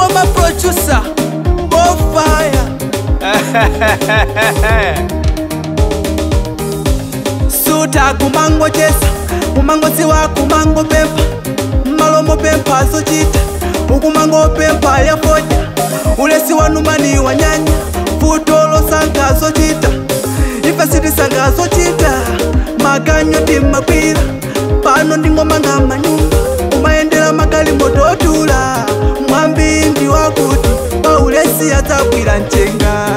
ngoma producer Bonfire suta kumangocheza kumangotsiwa kumangopempha malomo pempha zochita ukumangopempha yafoja ulesi wanumani wanyanya futolo sanga zochita ife sitisanga zochita maganyo timakwira pano ndingomanga manyumba umayendera magali mototula mwambi ndi wakuti paulesi adzagwira mchenga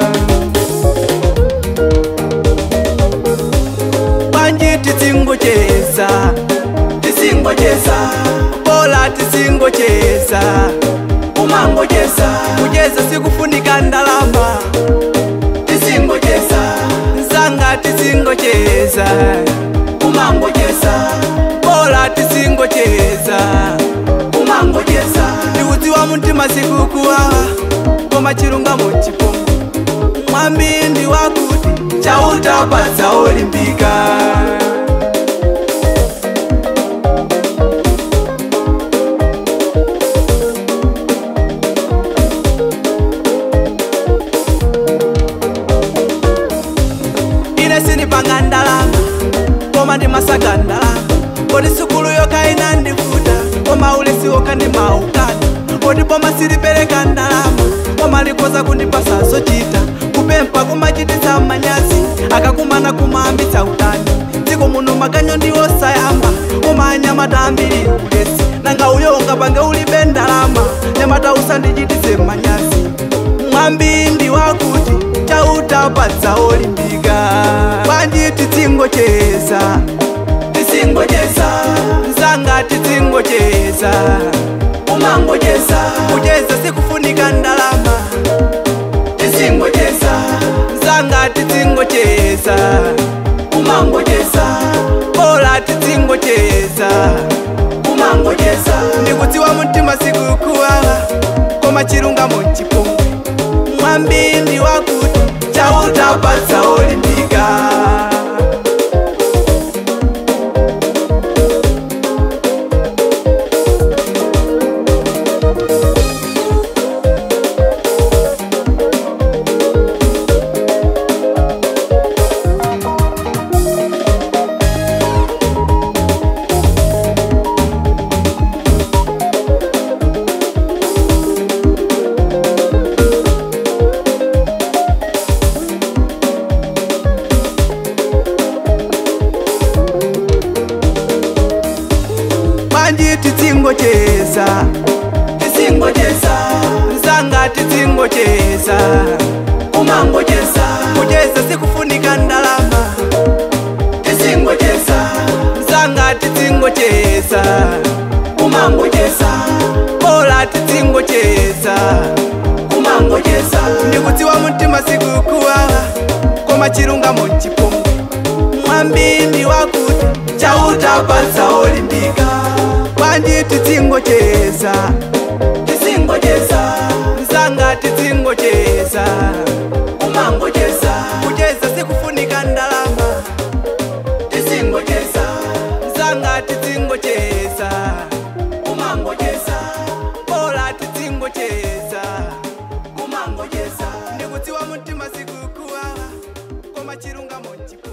panji tisingocheza tisingocheza bola tisingocheza umangocheza kucheza sikufunika ndalama tisingocheza nzanga tisingocheza umangocheza bola tisingocheza umangocheza ndikudziwa mtima sikukuwawa koma chilungamo chipo mwambi ndi wakuti chautapatsa olimpika ine sinipanga ndalama koma ndimasaka ndalama kodi sukulu yoka inandivuta koma ulesi woka ndimaukana kodi boma silipereka ndalama koma likoza kundipasa zochita kupempha kumachititsa manyazi akakumana kumaambitsa utani dziko muno maganyo ndiwo sayamba koma anyamata ambiri ulesi nanga uyo ungapange ulibe ndalama nyamata usandichititse manyazi mwambi ndi wakuti chautapatsa olimpika panji tisingocheza tisingocheza nzanga tisingocheza umangocheza kucheza sikufunika ndalama tisingocheza nzanga tisingocheza umangocheza bola tisingocheza umangocheza ndikudziwa mtima sikukuwawa koma chilungamo chipongwe mwambi ndi wakuti chautapatsa olimpika panji tisingocheza tisingocheza nzanga tisingocheza umangocheza kucheza sikufunika ndalama tisingocheza nzanga tisingocheza umangocheza bola tisingocheza umangocheza ndikudziwa mtima sikukuwawa koma chilungamo chipongwe mwambi ndi wakuti chautapatsa olimpika panji tisingocheza tisingocheza nzanga tisingocheza umangocheza kucheza sikufunika ndalama tisingocheza nzanga tisingocheza umangocheza bola tisingocheza umangocheza ndikudziwa mtima sikukuwawa koma chilungamo chipo